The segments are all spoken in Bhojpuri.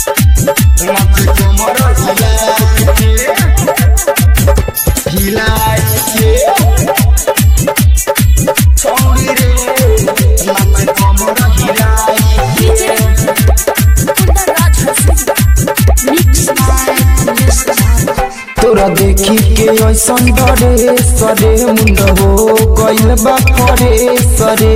नाचे कमर हिलाई के हिलाई के छौरी रे नाचे कमर हिलाई DJ Kundaraj Hussain. Mixed by Mr. तोरा देखी के ऐसन डरे सरे मुंड हो गइल बा परे सरे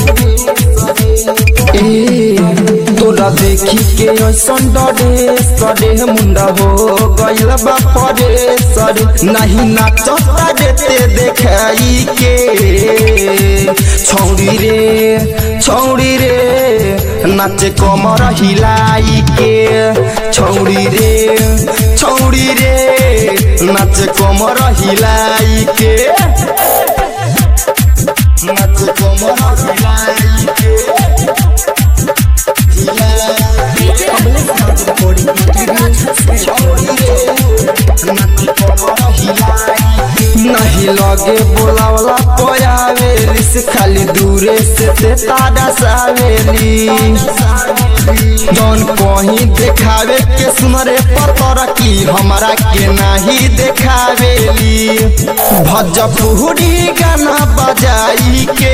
ए तोरा देखी के ऐसन डरे सरे मुंड हो गइल बा परे सरे नहीं नाचता देते देखाई के छौरी रे छौरी रे नाचे कमर हिलाई के छौरी रे छौरी रे नाचे कमर हिलाई के नाचे कमर हिलाई के हिलाई DJ Kundaraj Hussain. नहीं लगे बोलावला पयावेली से खाली दूरे से ते तारा सावेली जौन कहीं देखावे के सुनरे पतर की हमरा के नहीं देखावेली भजपुरी गाना बजाई के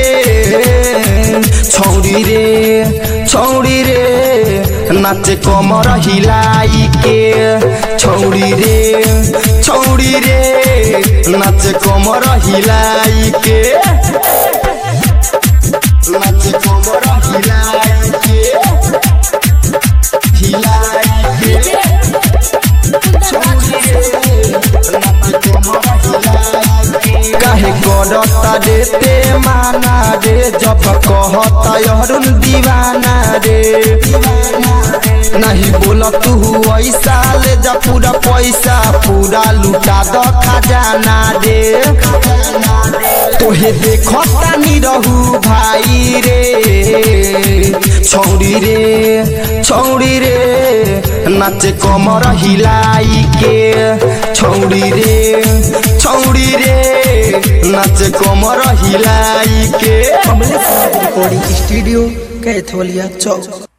छौरी रे छौरी रे नाचे कमर हिलाई के छौरी रे छौरी रे नाचे कमर हिलाई के नाचे कमर हिलाई के हिलाई के DJ Kundaraj Hussain. काहे करता देते माना रे जब कहता अरुण दीवाना रे नहीं बोल तू ऐसा ले जा पूरा पैसा पूरा लुटा द खजाना रे तोहे देखता नी रहू भाई रे छौरी रे छौरी रे नाचे कमर हिलाई के छौरी रे छौरी रे नाचे कमर हिलाई के कमलेश रिकॉर्डिंग स्टूडियो कैथोलिया चौक